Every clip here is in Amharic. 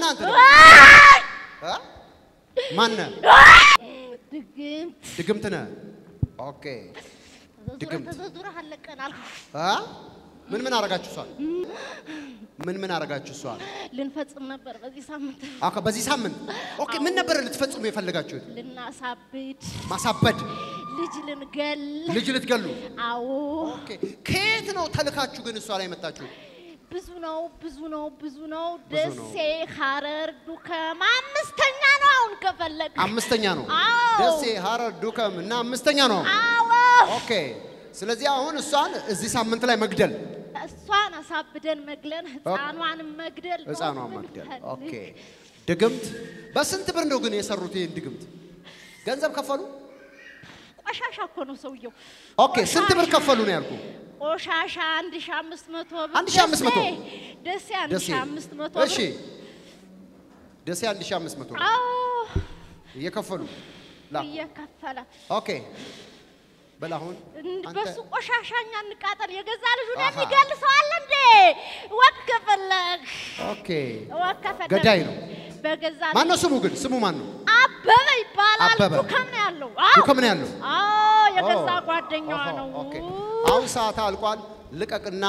ማነህ አንተ? ደግሞ? እ? ማነህ? ድግምት ድግምት ነህ? ኦኬ ዙረህ ድግምት። ተዘዙረህ አለቀን አልኩ። እ? ምን ምን አረጋችሁ እሷን? ምን ምን አረጋችሁ እሷን? ልንፈጽም ነበር በዚህ ሳምንት አካ በዚህ ሳምንት ኦኬ። ምን ነበር ልትፈጽሙ የፈለጋችሁት? ልናሳብድ፣ ማሳበድ፣ ልጅ ልንገል። ልጅ ልትገሉ። አዎ ኦኬ ከየት ነው ተልካችሁ ግን እሷ ላይ መጣችሁ? ብዙ ነው ብዙ ነው ብዙ ነው። ብዙ ነው። ደሴ፣ ሐረር፣ ዱከም አምስተኛ ነው አሁን ከፈለግ አምስተኛ ነው። አዎ። ደሴ፣ ሐረር፣ ዱከም እና አምስተኛ ነው። አዎ ኦኬ ስለዚህ አሁን እሷን እዚህ ሳምንት ላይ መግደል፣ እሷን አሳብደን መግለን ህፃኗን መግደል ነው ህፃኗን መግደል። የምንፈልግ። ኦኬ ድግምት። በስንት ብር ነው ግን የሰሩት ይህን ድግምት? ገንዘብ ከፈሉ? ቆሻሻ እኮ ነው ሰውየው። ኦኬ ስንት ብር ከፈሉ ነው ያልኩ? ቆሻሻ አንድ ሺህ አምስት መቶ ብር። አንድ ሺህ አምስት መቶ ደሴ- ደሴ አንድ ደሴ ሺህ አምስት መቶ እሺ፣ ብር። ደሴ 1500 ብር አዎ እየከፈሉ ላ እየከፈለ ኦኬ በል አሁን እንድ- አንተ በሱ ቆሻሻ እኛ እንቃጠል። የገዛ ልጁን አሃ። የሚገል ሰው አለ እንዴ? ወክ ከፈለግ ኦኬ ወክ ከፈለግ ገዳይ ነው። በገዛ ማን ነው ስሙ ግን? ስሙ ማን ነው? አበበ ይባላል። አበበ። ዱከም ነው ያለው። አዎ ዱከም ነው ያለው? አዎ የገዛ ኦ፣ ጓደኛዋ ኦሆ፣ ነው። ኦኬ አሁን ሰዓት አልቋል። ልቀቅና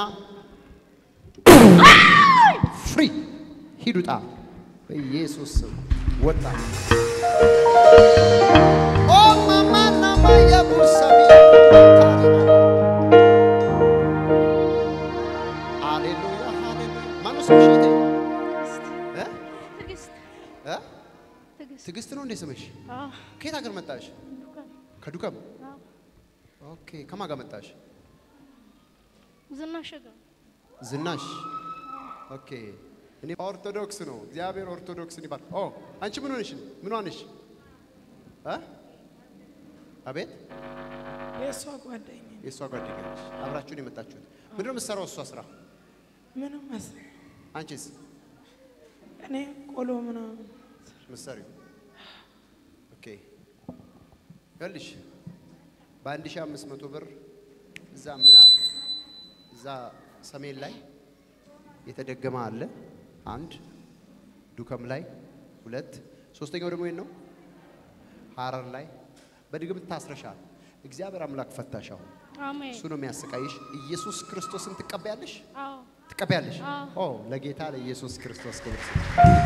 ፍሪ ሂድ ውጣ። በኢየሱስ ስም ወጣ። ኦ ማማና ማያ ቡሰቢ ሃሌሉያ ሃሌሉያ። ማነው ስምሽ? እህቴ? እ? ትዕግስት እ? ትዕግስት ትዕግስት ነው እንዴ ስምሽ? አዎ ከየት ሀገር መጣሽ? ዱከም ከዱከም። አዎ ኦኬ ከማን ጋር መጣሽ? ዝናሽ ጋር ዝናሽ ኦኬ። እኔ ኦርቶዶክስ ነው። እግዚአብሔር ኦርቶዶክስን ይባል። ኦ አንቺ ምን ሆነሽ? ምን ሆነሽ? እ? አቤት የእሷ ጓደኛ የእሷ ጓደኛ ነሽ። አብራችሁን የመጣችሁት ምንድን ነው የምትሰራው? እሷ ስራ፣ ምንም መስ አንቺስ እኔ ቆሎ ምናምን ምትሰሪው? ኦኬ ይኸውልሽ በአንድ ሺህ አምስት መቶ ብር እዛ ምን አ- እዛ ሰሜን ላይ የተደገመ አለ አንድ ዱከም ላይ ሁለት ሶስተኛው ደግሞ የት ነው ሐረር ላይ በድግምት ታስረሻል እግዚአብሔር አምላክ ፈታሽ አሁን አሜን እሱ ነው የሚያሰቃይሽ ኢየሱስ ክርስቶስን ትቀበያለሽ አዎ ትቀበያለሽ አዎ። ኦ ለጌታ ለኢየሱስ ክርስቶስ ክብር ስጥ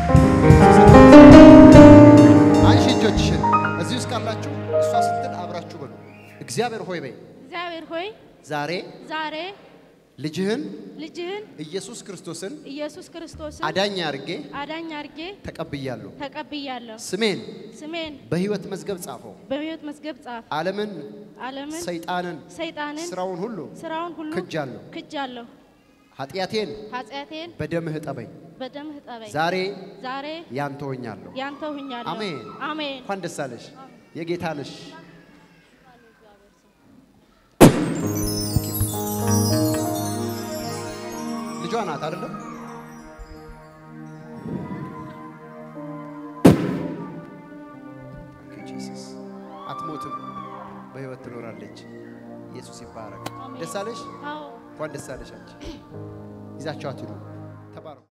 አንሺ እጆችሽን እዚህ ውስጥ ካላችሁ እሷ ስትል አብራችሁ በሉ እግዚአብሔር ሆይ በይ እግዚአብሔር ሆይ ዛሬ ዛሬ ልጅህን ልጅህን ኢየሱስ ክርስቶስን ኢየሱስ ክርስቶስን አዳኝ አድርጌ አዳኝ አድርጌ ተቀብያለሁ ተቀብያለሁ። ስሜን ስሜን በሕይወት መዝገብ ጻፈው በሕይወት መዝገብ ጻፍ። ዓለምን ዓለምን ሰይጣንን ሰይጣንን ስራውን ሁሉ ስራውን ሁሉ ክጃለሁ ክጃለሁ። ኃጢአቴን ኃጢአቴን በደምህ ጠበኝ በደምህ ጠበኝ። ዛሬ ዛሬ ያንተ ሆኛለሁ ያንተ ሁኛለሁ። አሜን አሜን። እንኳን ደስ አለሽ የጌታ ነሽ ልጇ ናት አይደለም ኦኬ ጂሰስ አትሞትም በህይወት ትኖራለች ኢየሱስ ይባረክ አሜን። ደስ አለሽ አዎ እንኳን ደስ አለሽ አንቺ ይዛችኋት ሂዱ ተባረኩ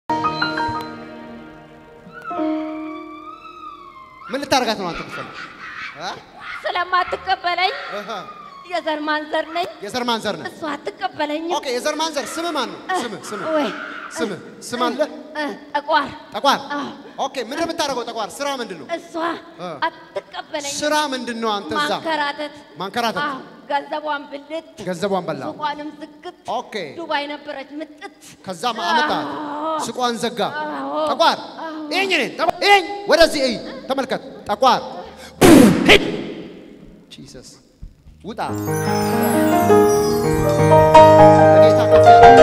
ምን ልታደርጋት ነው አንተ ምትፈልግ እ? ስለማትቀበለኝ እህ፣ የዘር ማንዘር ነኝ። የዘር ማንዘር ነህ እሷ አትቀበለኝም። ኦኬ የዘር ማንዘር ስምህ ማን ነው ስምህ ስምህ ወይ ስምህ ስም አለ እ፣ ጠቋር ጠቋር አዎ። ኦኬ ምንድን ነው የምታደርገው ጠቋር ስራ ምንድን ነው እሷ እ። አትቀበለኝም። ስራ ምንድን ነው አንተ እዛ ማንከራተት ማንከራተት አዎ፣ ገንዘቧን ብልት ገንዘቧን በላ ሱቋንም ዝግት ኦኬ ዱባይ ነበረች ምጥት ከዛ አመጣት ስቋን ዘጋ አዎ። ጠቋር ይኝ እኔን ጠቋር ይኝ ወደዚህ እይ ተመልከት ጠቋር ሂድ ጂሰስ ውጣ ለጌታ ከፍ ያለ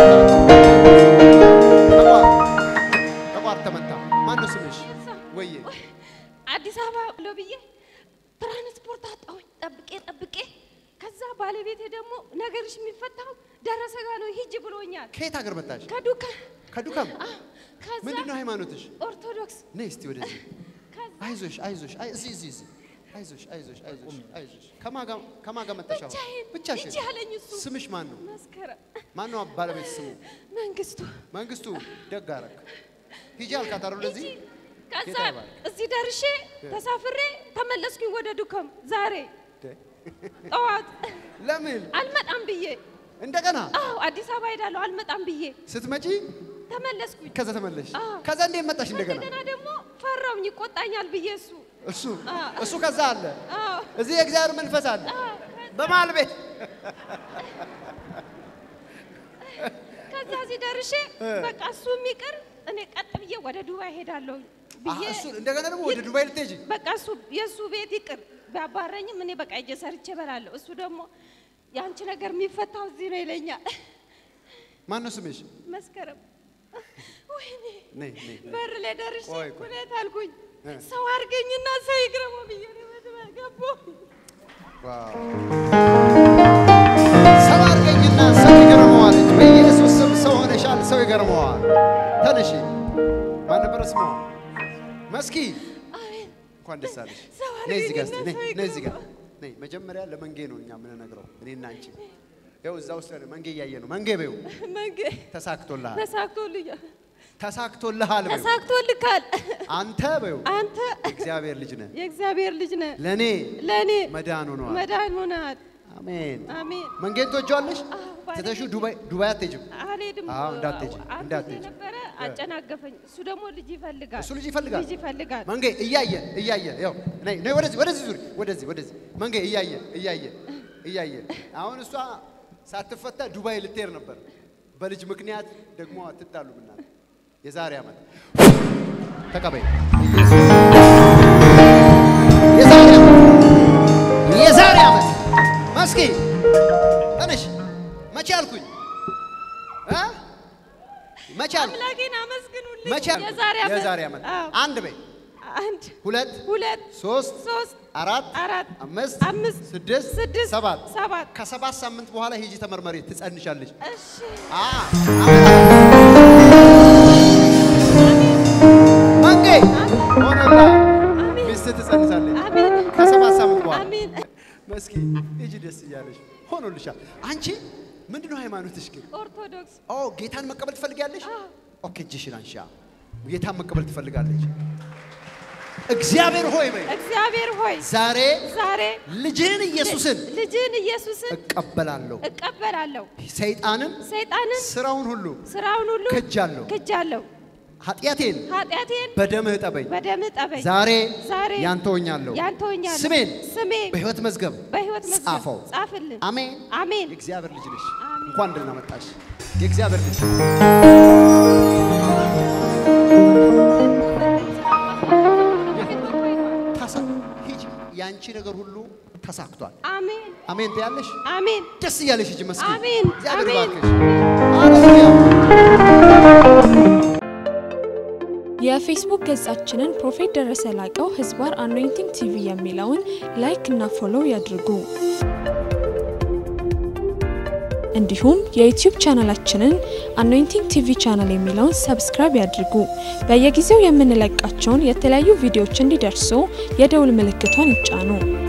ጠቋር ጠቋር ተመታ ማነው ስምሽ ወዬ አዲስ አበባ ብሎ ብዬ ትራንስፖርት አጣሁኝ። ጠብቄ ጠብቄ ከዛ ባለቤቴ ደግሞ ነገርሽ የሚፈታው ደረሰ ጋ ነው ሂጅ ብሎኛል። ከየት ሀገር መጣሽ ከዱካ ከዱከም አዎ፣ ከዛ ምንድን ነው ሃይማኖትሽ ኦርቶዶክስ ነይ እስቲ ወደዚህ ከዛ አይዞሽ አይዞሽ አይ እዚህ እዚህ እዚህ አይዞሽ አይዞሽ አይዞሽ አይዞሽ ከማን ጋር ከማን ጋር መጣሽ አሁን ብቻዬን ብቻሽን ሂጂ አለኝ እሱ። ስምሽ ማን ነው መስከረም ማን ነው ባለቤት ስሙ መንግስቱ መንግስቱ ደግ አደረክ ሂጂ አልካት አይደል ወደዚህ ከዛ ጌታ ይባርክ። እዚህ ደርሼ ተሳፍሬ ተመለስኩኝ ወደ ዱከም ዛሬ ጠዋት ለምን አልመጣም ብዬ እንደገና አዎ አዲስ አበባ ሄዳለሁ አልመጣም ብዬ ስትመጪ ተመለስኩኝ። ከዛ ተመለሽ አዎ። ከዛ እንዴት መጣሽ እንደገና እንደገና ደግሞ ፈራውኝ ይቆጣኛል ብዬ እሱ እሱ አዎ። እሱ ከዛ አለ አዎ እዚህ የእግዚአብሔር መንፈስ አለ አዎ በመሀል ቤት ከዛ እዚህ ደርሼ በቃ እሱ የሚቅር እኔ ቀጥ ብዬ ወደ ዱባይ ሄዳለሁ አሀ፣ ብዬ እሱ እንደገና ደግሞ ወደ ዱባይ ልትሄጂ በቃ እሱ የእሱ ቤት ይቅር ቢያባረኝም እኔ በቃ እጄ ሰርቼ እበላለሁ። እሱ ደግሞ የአንቺ ነገር የሚፈታው እዚህ ነው ይለኛል። ማን ነው ስምሽ መስከረም ወይኔ ነይ ነይ ነይ። በር ላይ ደርሼ ቆይ፣ ቆይ። ሁኔታ አልኩኝ እ። ሰው አድርገኝና ሰው ይግረመው ብዬ ነው መድበል ገባሁ። ዋው ሰው አድርገኝና ሰው ይገርመዋል። በኢየሱስ ስም ሰው ሆነሻል። ሰው ይገርመዋል። ተነሺ። ማን ነበረ ስሟ? መስኪ አሜን እንኳን ደስ አለሽ። ሰው ነይ እዚህ ጋር እስቲ፣ አድርገኝና ነይ ሰው ነይ እዚህ ጋር ይግረመው። ነይ። መጀመሪያ ለመንጌ ነው እኛ የምንነግረው እኔና አንቺ። ይኸው እዛ ውስጥ ያለ መንጌ እያየ ነው። መንጌ በይው መንገ ተሳክቶልሃል፣ ተሳክቶልኛል ተሳክቶልሃል በይው። ተሳክቶልካል። አንተ በይው አንተ እግዚአብሔር ልጅ ነህ፣ የእግዚአብሔር ልጅ ነህ፣ ለእኔ ለእኔ መዳን ሆነዋል። መዳን ሆነሃል። አሜን። አሜን መንጌን ትወጂዋለሽ? አዎ፣ ባለቤቴ- ትተሽው ዱባይ ዱባይ አትሄጂም? አልሄድም። አዎ፣ እንዳትሄጂ፣ አንድ እንዳትሄጂ። ጊዜ ነበረ አጨናገፈኝ። እሱ ደግሞ ልጅ ይፈልጋል። እሱ ልጅ ይፈልጋል። ልጅ ይፈልጋል። መንጌ እያየ እያየ ያው ነይ ነይ ወደዚህ ወደዚህ ዙሪ ወደዚህ ወደዚህ መንጌ እያየ እያየ እያየ አሁን እሷ ሳትፈታ ዱባይ ልትሄድ ነበር። በልጅ ምክንያት ደግሞ አትጣሉ ብናል የዛሬ ዓመት ተቀበይ ኢየሱስ የዛሬ ዓመት የዛሬ ዓመት መስኪ ተነሽ መቼ አልኩኝ እ መቼ አልኩኝ አምላኬን አመስግኑልኝ። መቼ አልኩኝ የዛሬ ዓመት የዛሬ ዓመት አዎ። አንድ በይ አንድ ሁለት ሁለት ሶስት ሶስት አራት አራት አምስት አምስት ስድስት ስድስት ሰባት ሰባት ከሰባት ሳምንት በኋላ ሂጂ ተመርመሪ ትጸንሻለሽ። እሺ አ አሜን። መንጌ ሆነላ አሜን ሚስት ትጸንሳለች አሜን ከሰባት ሳምንት በኋላ አሜን መስኪ ሂጂ ደስ እያለሽ ሆኖልሻል። አንቺ ምንድነው ሃይማኖትሽ ግን? ኦርቶዶክስ ኦ ጌታን መቀበል ትፈልጊያለሽ? አዎ። ኦኬ እጅሽን አንሺ። ጌታን መቀበል ትፈልጋለች። እግዚአብሔር ሆይ በይ እግዚአብሔር ሆይ ዛሬ ዛሬ ልጅህን ኢየሱስን ልጅን ኢየሱስን እቀበላለሁ። እቀበላለሁ። ሰይጣንን ሰይጣንን ስራውን ሁሉ ስራውን ሁሉ ክጃለሁ። ክጃለሁ። ኃጢአቴን ኃጢአቴን በደምህ ጠበኝ። በደምህ ጠበኝ። ዛሬ ዛሬ ያንተ ሆኛለሁ። ያንተ ሆኛለሁ። ስሜን ስሜ በሕይወት መዝገብ በሕይወት መዝገብ ጻፈው። ጻፍልን። አሜን። አሜን የእግዚአብሔር ልጅ ነሽ። አሜን። እንኳን ደህና መጣሽ። የእግዚአብሔር ልጅ ተሳ ሂጂ። ያንቺ ነገር ሁሉ ተሳክቷል። አሜን አሜን ትያለሽ። አሜን ደስ እያለሽ ሂጂ። መስጊድ አሜን፣ እግዚአብሔር አሜን። ይባርክሽ። ሃሌሉያ የፌስቡክ ገጻችንን ፕሮፌት ደረሰ ላቀው ህዝባር አኖይንቲንግ ቲቪ የሚለውን ላይክ እና ፎሎው ያድርጉ። እንዲሁም የዩቲዩብ ቻናላችንን አኖይንቲንግ ቲቪ ቻናል የሚለውን ሰብስክራይብ ያድርጉ። በየጊዜው የምንለቃቸውን የተለያዩ ቪዲዮዎች እንዲደርሱ የደውል ምልክቷን ይጫኑ።